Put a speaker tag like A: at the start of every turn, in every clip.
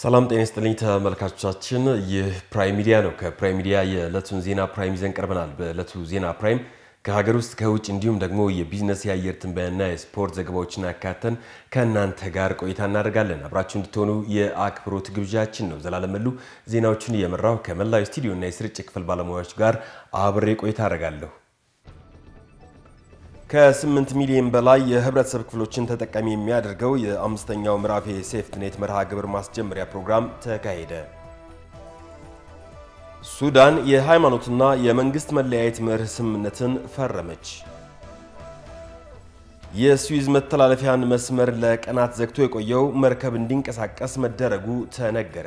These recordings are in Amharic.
A: ሰላም ጤና ይስጥልኝ ተመልካቾቻችን፣ ይህ ፕራይም ሚዲያ ነው። ከፕራይም ሚዲያ የዕለቱን ዜና ፕራይም ይዘን ቀርበናል። በዕለቱ ዜና ፕራይም ከሀገር ውስጥ ከውጭ እንዲሁም ደግሞ የቢዝነስ የአየር ትንበያና የስፖርት ዘገባዎችን አካተን ከእናንተ ጋር ቆይታ እናደርጋለን። አብራችሁ እንድትሆኑ የአክብሮት ግብዣችን ነው። ዘላለም መሉ ዜናዎቹን እየመራው ከመላው ስቱዲዮና የስርጭት ክፍል ባለሙያዎች ጋር አብሬ ቆይታ አደርጋለሁ። ከ8 ሚሊዮን በላይ የህብረተሰብ ክፍሎችን ተጠቃሚ የሚያደርገው የአምስተኛው ምዕራፍ የሴፍትኔት መርሃ ግብር ማስጀመሪያ ፕሮግራም ተካሄደ። ሱዳን የሃይማኖትና የመንግስት መለያየት መርህ ስምምነትን ፈረመች። የስዊዝ መተላለፊያን መስመር ለቀናት ዘግቶ የቆየው መርከብ እንዲንቀሳቀስ መደረጉ ተነገረ።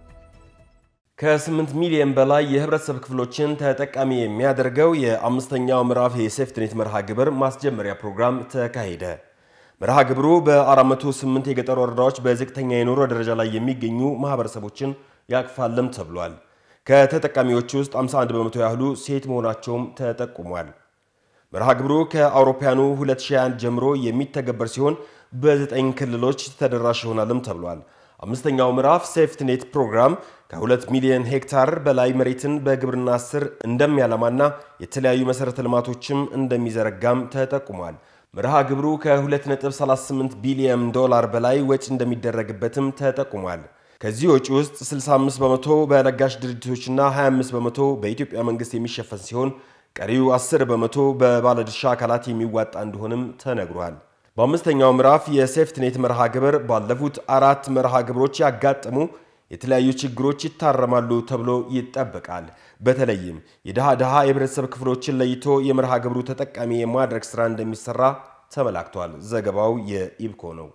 A: ከ8 ሚሊዮን በላይ የህብረተሰብ ክፍሎችን ተጠቃሚ የሚያደርገው የአምስተኛው ምዕራፍ የሴፍትኔት መርሃ ግብር ማስጀመሪያ ፕሮግራም ተካሄደ። መርሃ ግብሩ በ408 የገጠር ወረዳዎች በዝቅተኛ የኑሮ ደረጃ ላይ የሚገኙ ማህበረሰቦችን ያቅፋልም ተብሏል። ከተጠቃሚዎች ውስጥ 51 በመቶ ያህሉ ሴት መሆናቸውም ተጠቁሟል። መርሃ ግብሩ ከአውሮፓውያኑ 2021 ጀምሮ የሚተገበር ሲሆን በዘጠኝ ክልሎች ተደራሽ ይሆናልም ተብሏል። አምስተኛው ምዕራፍ ሴፍትኔት ፕሮግራም ከ2 ሚሊዮን ሄክታር በላይ መሬትን በግብርና ስር እንደሚያለማና የተለያዩ መሠረተ ልማቶችም እንደሚዘረጋም ተጠቁሟል። መርሃ ግብሩ ከ2.38 ቢሊዮን ዶላር በላይ ወጪ እንደሚደረግበትም ተጠቁሟል። ከዚህ ወጪ ውስጥ 65 በመቶ በለጋሽ ድርጅቶችና 25 በመቶ በኢትዮጵያ መንግስት የሚሸፈን ሲሆን ቀሪው 10 በመቶ በባለድርሻ አካላት የሚዋጣ እንደሆንም ተነግሯል። በአምስተኛው ምዕራፍ የሴፍትኔት መርሃ ግብር ባለፉት አራት መርሃ ግብሮች ያጋጠሙ የተለያዩ ችግሮች ይታረማሉ ተብሎ ይጠበቃል። በተለይም የድሃ ድሃ የህብረተሰብ ክፍሎችን ለይቶ የመርሃ ግብሩ ተጠቃሚ የማድረግ ስራ እንደሚሰራ ተመላክቷል። ዘገባው የኢብኮ ነው።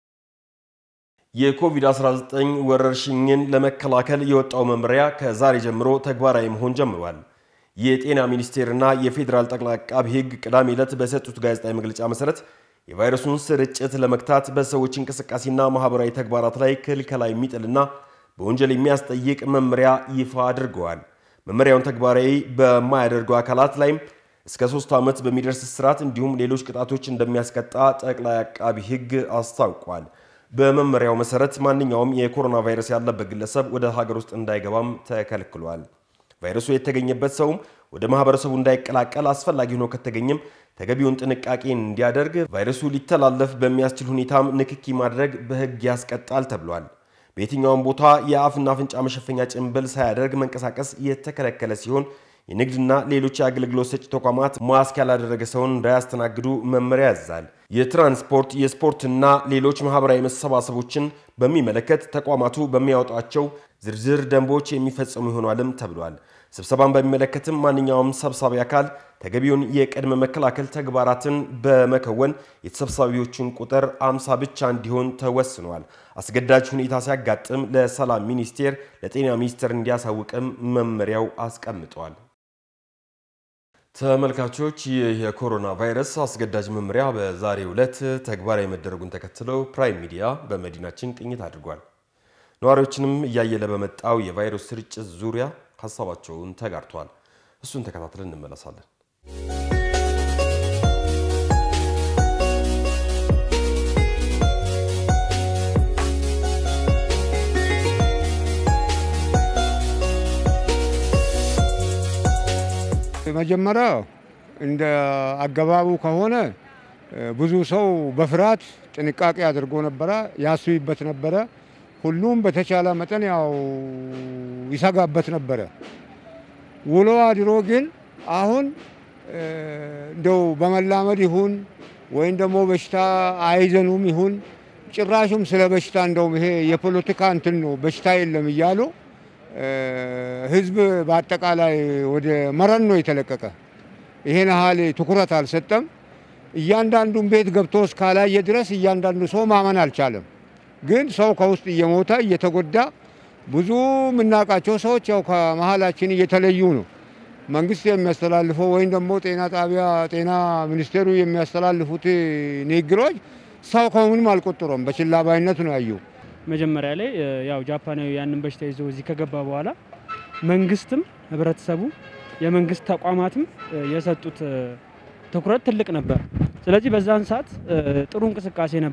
A: የኮቪድ-19 ወረርሽኝን ለመከላከል የወጣው መመሪያ ከዛሬ ጀምሮ ተግባራዊ መሆን ጀምሯል። የጤና ሚኒስቴርና የፌዴራል ጠቅላይ አቃቢ ሕግ ቅዳሜ ዕለት በሰጡት ጋዜጣዊ መግለጫ መሰረት የቫይረሱን ስርጭት ለመግታት በሰዎች እንቅስቃሴና ማህበራዊ ተግባራት ላይ ክልከላ የሚጥልና በወንጀል የሚያስጠይቅ መመሪያ ይፋ አድርገዋል። መመሪያውን ተግባራዊ በማያደርጉ አካላት ላይም እስከ ሶስት ዓመት በሚደርስ እስራት እንዲሁም ሌሎች ቅጣቶች እንደሚያስቀጣ ጠቅላይ አቃቢ ሕግ አስታውቋል። በመመሪያው መሰረት ማንኛውም የኮሮና ቫይረስ ያለበት ግለሰብ ወደ ሀገር ውስጥ እንዳይገባም ተከልክሏል። ቫይረሱ የተገኘበት ሰውም ወደ ማህበረሰቡ እንዳይቀላቀል አስፈላጊ ሆኖ ከተገኘም ተገቢውን ጥንቃቄ እንዲያደርግ፣ ቫይረሱ ሊተላለፍ በሚያስችል ሁኔታም ንክኪ ማድረግ በሕግ ያስቀጣል ተብሏል። በየትኛውም ቦታ የአፍና አፍንጫ መሸፈኛ ጭንብል ሳያደርግ መንቀሳቀስ የተከለከለ ሲሆን የንግድና ሌሎች የአገልግሎት ሰጪ ተቋማት ማስክ ያላደረገ ሰውን እንዳያስተናግዱ መመሪያ ያዛል። የትራንስፖርት የስፖርትና ሌሎች ማህበራዊ መሰባሰቦችን በሚመለከት ተቋማቱ በሚያወጧቸው ዝርዝር ደንቦች የሚፈጸሙ ይሆናልም ተብሏል። ስብሰባን በሚመለከትም ማንኛውም ሰብሳቢ አካል ተገቢውን የቅድመ መከላከል ተግባራትን በመከወን የተሰብሳቢዎችን ቁጥር አምሳ ብቻ እንዲሆን ተወስኗል። አስገዳጅ ሁኔታ ሲያጋጥም ለሰላም ሚኒስቴር፣ ለጤና ሚኒስቴር እንዲያሳውቅም መመሪያው አስቀምጧል። ተመልካቾች ይህ የኮሮና ቫይረስ አስገዳጅ መመሪያ በዛሬው ዕለት ተግባራዊ መደረጉን ተከትለው ፕራይም ሚዲያ በመዲናችን ቅኝት አድርጓል። ነዋሪዎችንም እያየለ በመጣው የቫይረስ ስርጭት ዙሪያ ሀሳባቸውን ተጋርቷል። እሱን ተከታትለን እንመለሳለን።
B: መጀመሪያ እንደ አገባቡ ከሆነ ብዙ ሰው በፍርሃት ጥንቃቄ አድርጎ ነበረ፣ ያስብበት ነበረ። ሁሉም በተቻለ መጠን ያው ይሰጋበት ነበረ። ውሎ አድሮ ግን አሁን እንደው በመላመድ ይሁን ወይም ደግሞ በሽታ አይዘኑም ይሁን ጭራሹም ስለ በሽታ እንደውም ይሄ የፖለቲካ እንትን ነው በሽታ የለም እያሉ ህዝብ በአጠቃላይ ወደ መረን ነው የተለቀቀ። ይሄን ያህል ትኩረት አልሰጠም። እያንዳንዱን ቤት ገብቶ እስካላየ ድረስ እያንዳንዱ ሰው ማመን አልቻለም። ግን ሰው ከውስጥ እየሞተ እየተጎዳ ብዙ የምናውቃቸው ሰዎች ያው ከመሀላችን እየተለዩ ነው። መንግስት የሚያስተላልፈው ወይም ደግሞ ጤና ጣቢያ ጤና ሚኒስቴሩ የሚያስተላልፉት ንግግሮች ሰው ከምንም አልቆጠረም። በችላ ባይነት ነው ያየው።
C: መጀመሪያ ላይ ያው ጃፓናዊ ያንን በሽታ ይዞ እዚህ ከገባ በኋላ መንግስትም ህብረተሰቡ የመንግስት ተቋማትም የሰጡት ትኩረት ትልቅ ነበር። ስለዚህ በዛን ሰዓት ጥሩ እንቅስቃሴ ነበር።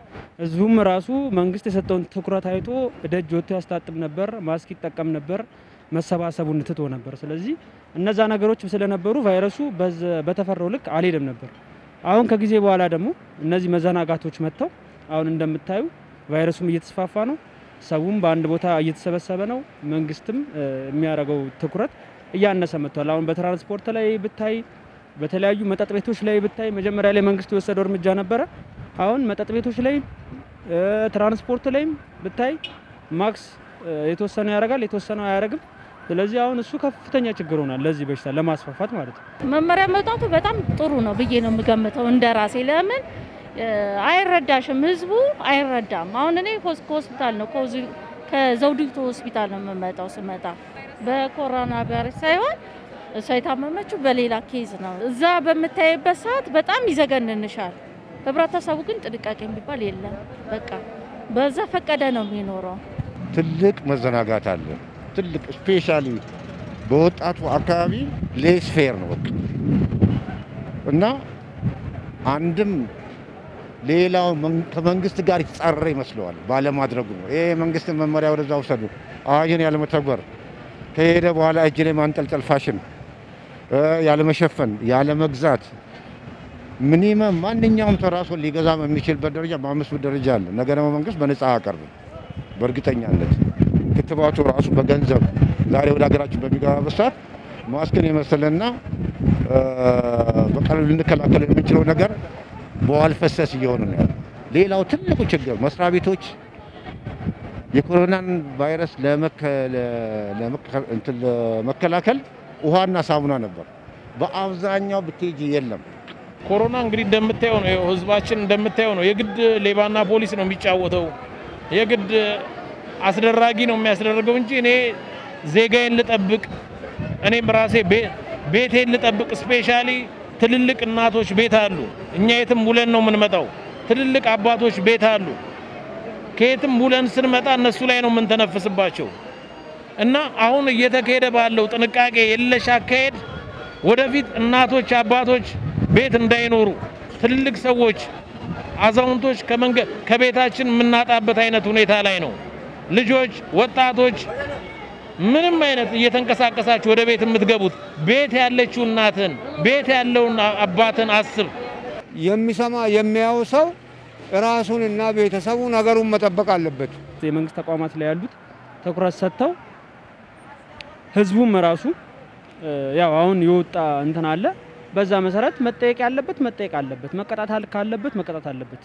C: ህዝቡም ራሱ መንግስት የሰጠውን ትኩረት አይቶ ደጅ ወጥቶ ያስታጥብ ነበር፣ ማስክ ይጠቀም ነበር፣ መሰባሰቡን ትቶ ነበር። ስለዚህ እነዛ ነገሮች ስለነበሩ ቫይረሱ በተፈራው ልክ አልሄደም ነበር። አሁን ከጊዜ በኋላ ደግሞ እነዚህ መዘናጋቶች መጥተው አሁን እንደምታዩ ቫይረሱም እየተስፋፋ ነው። ሰውም በአንድ ቦታ እየተሰበሰበ ነው። መንግስትም የሚያደርገው ትኩረት እያነሰ መጥቷል። አሁን በትራንስፖርት ላይ ብታይ፣ በተለያዩ መጠጥ ቤቶች ላይ ብታይ መጀመሪያ ላይ መንግስት የወሰደው እርምጃ ነበረ። አሁን መጠጥ ቤቶች ላይ ትራንስፖርት ላይም ብታይ ማክስ የተወሰነው ያደርጋል፣ የተወሰነው አያደርግም። ስለዚህ አሁን እሱ ከፍተኛ ችግር ሆኗል ለዚህ በሽታ ለማስፋፋት ማለት ነው።
D: መመሪያ መውጣቱ በጣም ጥሩ ነው ብዬ ነው የምገምተው እንደ ራሴ። ለምን አይረዳሽም፣ ህዝቡ አይረዳም። አሁን እኔ ከሆስፒታል ነው ከዘውዲቱ ሆስፒታል ነው የምመጣው። ስመጣ በኮሮና ቫይረስ ሳይሆን እሷ የታመመችው በሌላ ኬዝ ነው። እዛ በምታይበት ሰዓት በጣም ይዘገንንሻል። ህብረተሰቡ ግን ጥንቃቄ የሚባል የለም። በቃ በዛ ፈቀደ ነው የሚኖረው።
B: ትልቅ መዘናጋት አለ። ትልቅ ስፔሻሊ በወጣቱ አካባቢ ሌስ ፌር ነው በቃ እና አንድም ሌላው ከመንግስት ጋር የተጻረረ ይመስለዋል ባለማድረጉ ነው። ይሄ የመንግስትን መመሪያ ወደዛ ውሰዱ፣ አዋጅን ያለመተግበር፣ ከሄደ በኋላ እጅ ላይ ማንጠልጠል፣ ፋሽን ያለመሸፈን፣ ያለመግዛት ሚኒመም ማንኛውም ተራሶ ሊገዛ የሚችልበት ደረጃ በአምስት ብር ደረጃ አለ። ነገ ደግሞ መንግስት በነፃ አያቀርብም በእርግጠኛነት ክትባቱ ራሱ በገንዘብ ዛሬ ወደ ሀገራችን በሚገባበት ሰዓት ማስክን የመሰለና በቀላሉ ልንከላከል የምንችለው ነገር በዋል ፈሰስ እየሆኑ ነው ያለው። ሌላው ትልቁ ችግር መስሪያ ቤቶች የኮሮናን ቫይረስ ለመከላከል ውሃና ሳሙና ነበር። በአብዛኛው ብትሄጂ የለም።
E: ኮሮና እንግዲህ እንደምታየው ነው፣ ህዝባችን እንደምታየው ነው። የግድ ሌባና ፖሊስ ነው የሚጫወተው። የግድ አስደራጊ ነው የሚያስደርገው እንጂ እኔ ዜጋዬን ልጠብቅ፣ እኔም ራሴ ቤቴን ልጠብቅ። ስፔሻሊ ትልልቅ እናቶች ቤት አሉ። እኛ የትም ውለን ነው የምንመጣው። ትልልቅ አባቶች ቤት አሉ። ከየትም ውለን ስንመጣ እነሱ ላይ ነው የምንተነፍስባቸው እና አሁን እየተካሄደ ባለው ጥንቃቄ የለሽ አካሄድ ወደፊት እናቶች፣ አባቶች ቤት እንዳይኖሩ ትልልቅ ሰዎች፣ አዛውንቶች ከመንገድ ከቤታችን የምናጣበት አይነት ሁኔታ ላይ ነው። ልጆች፣ ወጣቶች ምንም አይነት እየተንቀሳቀሳችሁ ወደ ቤት የምትገቡት ቤት ያለችው እናትን ቤት ያለውን አባትን አስብ።
B: የሚሰማ የሚያው ሰው ራሱን እና ቤተሰቡ ነገሩን መጠበቅ አለበት።
C: የመንግስት ተቋማት ላይ ያሉት ትኩረት ሰጥተው ህዝቡም ራሱ ያው አሁን የወጣ እንትን አለ። በዛ መሰረት መጠየቅ ያለበት መጠየቅ አለበት፣ መቀጣት ካለበት መቀጣት አለበት።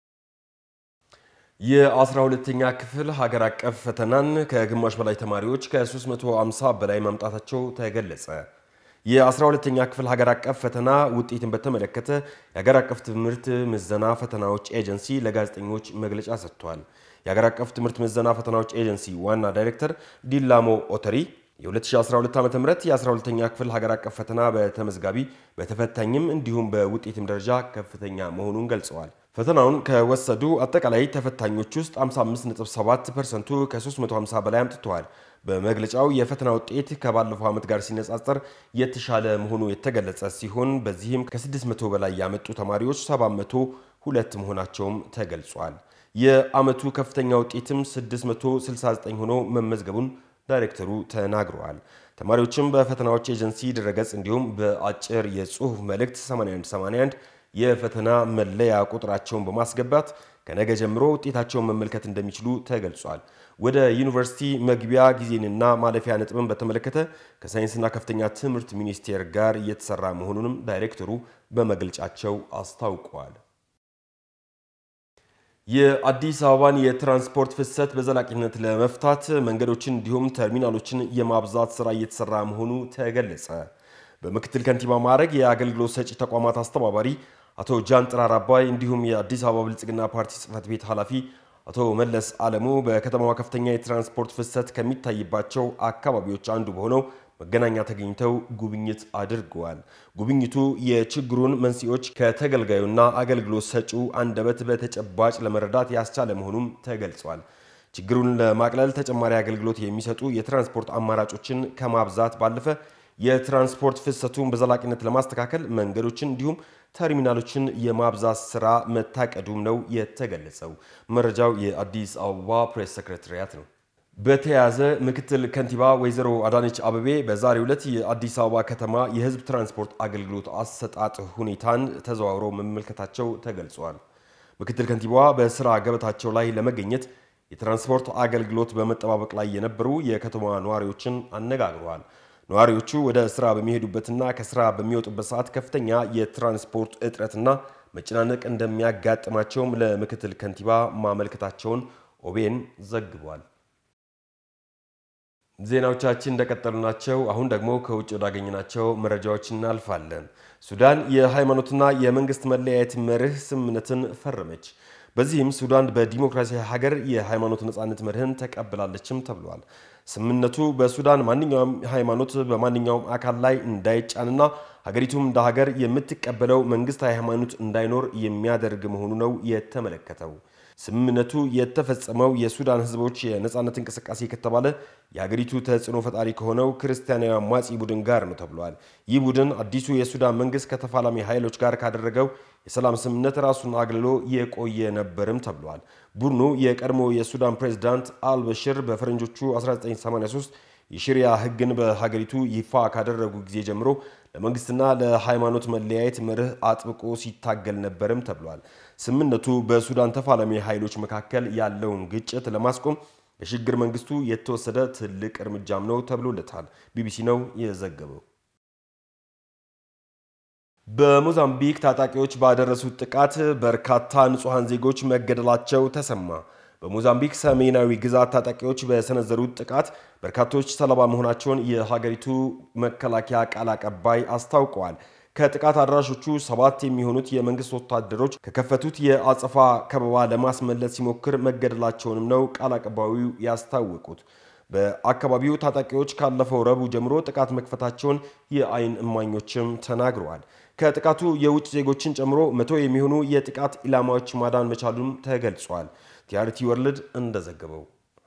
A: የ12ኛ ክፍል ሀገር አቀፍ ፈተናን ከግማሽ በላይ ተማሪዎች ከ350 በላይ ማምጣታቸው ተገለጸ። የ12ኛ ክፍል ሀገር አቀፍ ፈተና ውጤትን በተመለከተ የሀገር አቀፍ ትምህርት ምዘና ፈተናዎች ኤጀንሲ ለጋዜጠኞች መግለጫ ሰጥቷል። የሀገር አቀፍ ትምህርት ምዘና ፈተናዎች ኤጀንሲ ዋና ዳይሬክተር ዲላሞ ኦተሪ የ2012 ዓ ም የ12ኛ ክፍል ሀገር አቀፍ ፈተና በተመዝጋቢ በተፈታኝም እንዲሁም በውጤትም ደረጃ ከፍተኛ መሆኑን ገልጸዋል። ፈተናውን ከወሰዱ አጠቃላይ ተፈታኞች ውስጥ 55.7 ፐርሰንቱ ከ350 በላይ አምጥተዋል። በመግለጫው የፈተና ውጤት ከባለፈው ዓመት ጋር ሲነጻጸር የተሻለ መሆኑ የተገለጸ ሲሆን በዚህም ከ600 በላይ ያመጡ ተማሪዎች 702 መሆናቸውም ተገልጿል። የዓመቱ ከፍተኛ ውጤትም 669 ሆኖ መመዝገቡን ዳይሬክተሩ ተናግረዋል። ተማሪዎችም በፈተናዎች ኤጀንሲ ድረገጽ እንዲሁም በአጭር የጽሑፍ መልእክት 8181 የፈተና መለያ ቁጥራቸውን በማስገባት ከነገ ጀምሮ ውጤታቸውን መመልከት እንደሚችሉ ተገልጿል። ወደ ዩኒቨርሲቲ መግቢያ ጊዜንና ማለፊያ ነጥብን በተመለከተ ከሳይንስና ከፍተኛ ትምህርት ሚኒስቴር ጋር እየተሰራ መሆኑንም ዳይሬክተሩ በመግለጫቸው አስታውቀዋል። የአዲስ አበባን የትራንስፖርት ፍሰት በዘላቂነት ለመፍታት መንገዶችን እንዲሁም ተርሚናሎችን የማብዛት ስራ እየተሰራ መሆኑ ተገለጸ። በምክትል ከንቲባ ማዕረግ የአገልግሎት ሰጪ ተቋማት አስተባባሪ አቶ ጃን ጥራር አባይ እንዲሁም የአዲስ አበባ ብልጽግና ፓርቲ ጽህፈት ቤት ኃላፊ አቶ መለስ አለሙ በከተማዋ ከፍተኛ የትራንስፖርት ፍሰት ከሚታይባቸው አካባቢዎች አንዱ በሆነው መገናኛ ተገኝተው ጉብኝት አድርገዋል። ጉብኝቱ የችግሩን መንስኤዎች ከተገልጋዩና አገልግሎት ሰጪው አንደበት በተጨባጭ ለመረዳት ያስቻለ መሆኑም ተገልጿል። ችግሩን ለማቅለል ተጨማሪ አገልግሎት የሚሰጡ የትራንስፖርት አማራጮችን ከማብዛት ባለፈ የትራንስፖርት ፍሰቱን በዘላቂነት ለማስተካከል መንገዶችን እንዲሁም ተርሚናሎችን የማብዛት ስራ መታቀዱም ነው የተገለጸው። መረጃው የአዲስ አበባ ፕሬስ ሰክሬታሪያት ነው። በተያያዘ ምክትል ከንቲባ ወይዘሮ አዳነች አበቤ በዛሬው ዕለት የአዲስ አበባ ከተማ የሕዝብ ትራንስፖርት አገልግሎት አሰጣጥ ሁኔታን ተዘዋውረው መመልከታቸው ተገልጿል። ምክትል ከንቲባዋ በስራ ገበታቸው ላይ ለመገኘት የትራንስፖርት አገልግሎት በመጠባበቅ ላይ የነበሩ የከተማዋ ነዋሪዎችን አነጋግረዋል። ነዋሪዎቹ ወደ ስራ በሚሄዱበትና ከስራ በሚወጡበት ሰዓት ከፍተኛ የትራንስፖርት እጥረትና መጨናነቅ እንደሚያጋጥማቸውም ለምክትል ከንቲባ ማመልከታቸውን ኦቤን ዘግቧል። ዜናዎቻችን እንደቀጠሉ ናቸው። አሁን ደግሞ ከውጭ ወዳገኘናቸው መረጃዎች እናልፋለን። ሱዳን የሃይማኖትና የመንግስት መለያየት መርህ ስምምነትን ፈረመች። በዚህም ሱዳን በዲሞክራሲያዊ ሀገር የሃይማኖት ነጻነት መርህን ተቀብላለችም ተብሏል። ስምምነቱ በሱዳን ማንኛውም ሃይማኖት በማንኛውም አካል ላይ እንዳይጫንና ሀገሪቱም እንደ ሀገር የምትቀበለው መንግስታዊ ሃይማኖት እንዳይኖር የሚያደርግ መሆኑ ነው የተመለከተው። ስምምነቱ የተፈጸመው የሱዳን ህዝቦች የነጻነት እንቅስቃሴ ከተባለ የሀገሪቱ ተጽዕኖ ፈጣሪ ከሆነው ክርስቲያናዊ አማጺ ቡድን ጋር ነው ተብሏል። ይህ ቡድን አዲሱ የሱዳን መንግስት ከተፋላሚ ኃይሎች ጋር ካደረገው የሰላም ስምምነት ራሱን አግልሎ የቆየ ነበርም ተብሏል። ቡድኑ የቀድሞ የሱዳን ፕሬዝዳንት አልበሽር በፈረንጆቹ 1983 የሽሪያ ህግን በሀገሪቱ ይፋ ካደረጉ ጊዜ ጀምሮ ለመንግስትና ለሃይማኖት መለያየት መርህ አጥብቆ ሲታገል ነበርም ተብሏል። ስምምነቱ በሱዳን ተፋላሚ ኃይሎች መካከል ያለውን ግጭት ለማስቆም በሽግግር መንግስቱ የተወሰደ ትልቅ እርምጃም ነው ተብሎለታል። ቢቢሲ ነው የዘገበው። በሞዛምቢክ ታጣቂዎች ባደረሱት ጥቃት በርካታ ንጹሐን ዜጎች መገደላቸው ተሰማ። በሞዛምቢክ ሰሜናዊ ግዛት ታጣቂዎች በሰነዘሩት ጥቃት በርካቶች ሰለባ መሆናቸውን የሀገሪቱ መከላከያ ቃል አቀባይ አስታውቀዋል። ከጥቃት አድራሾቹ ሰባት የሚሆኑት የመንግስት ወታደሮች ከከፈቱት የአጸፋ ከበባ ለማስመለስ ሲሞክር መገደላቸውንም ነው ቃል አቀባዩ ያስታወቁት። በአካባቢው ታጣቂዎች ካለፈው ረቡዕ ጀምሮ ጥቃት መክፈታቸውን የአይን እማኞችም ተናግረዋል። ከጥቃቱ የውጭ ዜጎችን ጨምሮ መቶ የሚሆኑ የጥቃት ኢላማዎች ማዳን መቻሉም ተገልጿል። ቲአርቲ ወርልድ እንደዘገበው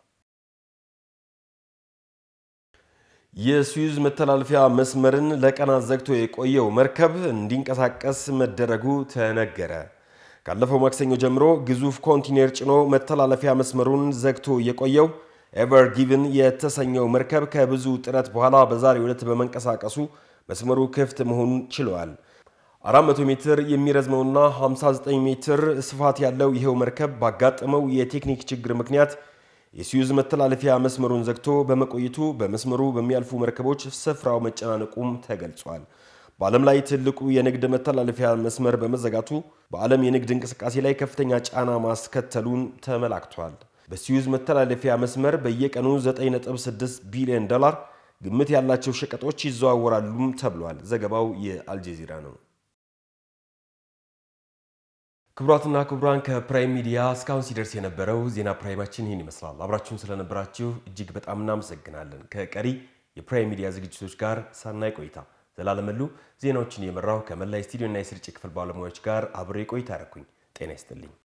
A: የስዊዝ መተላለፊያ መስመርን ለቀናት ዘግቶ የቆየው መርከብ እንዲንቀሳቀስ መደረጉ ተነገረ። ካለፈው ማክሰኞ ጀምሮ ግዙፍ ኮንቲኔር ጭኖ መተላለፊያ መስመሩን ዘግቶ የቆየው ኤቨር ጊቭን የተሰኘው መርከብ ከብዙ ጥረት በኋላ በዛሬው ዕለት በመንቀሳቀሱ መስመሩ ክፍት መሆኑን ችለዋል። 400 ሜትር የሚረዝመውና 59 ሜትር ስፋት ያለው ይሄው መርከብ ባጋጠመው የቴክኒክ ችግር ምክንያት የስዊዝ መተላለፊያ መስመሩን ዘግቶ በመቆየቱ በመስመሩ በሚያልፉ መርከቦች ስፍራው መጨናነቁም ተገልጿል። በዓለም ላይ ትልቁ የንግድ መተላለፊያ መስመር በመዘጋቱ በዓለም የንግድ እንቅስቃሴ ላይ ከፍተኛ ጫና ማስከተሉን ተመላክቷል። በስዊዝ መተላለፊያ መስመር በየቀኑ 9.6 ቢሊዮን ዶላር ግምት ያላቸው ሸቀጦች ይዘዋወራሉም ተብሏል። ዘገባው የአልጀዚራ ነው። ክቡራትና ክቡራን ከፕራይም ሚዲያ እስካሁን ሲደርስ የነበረው ዜና ፕራይማችን ይህን ይመስላል። አብራችሁን ስለነበራችሁ እጅግ በጣም እናመሰግናለን። ከቀሪ የፕራይም ሚዲያ ዝግጅቶች ጋር ሳናይ ቆይታ ዘላለመሉ ዜናዎችን የመራው ከመላይ ስቱዲዮና የስርጭት ክፍል ባለሙያዎች ጋር አብሬ ቆይታ ያረኩኝ። ጤና ይስጥልኝ።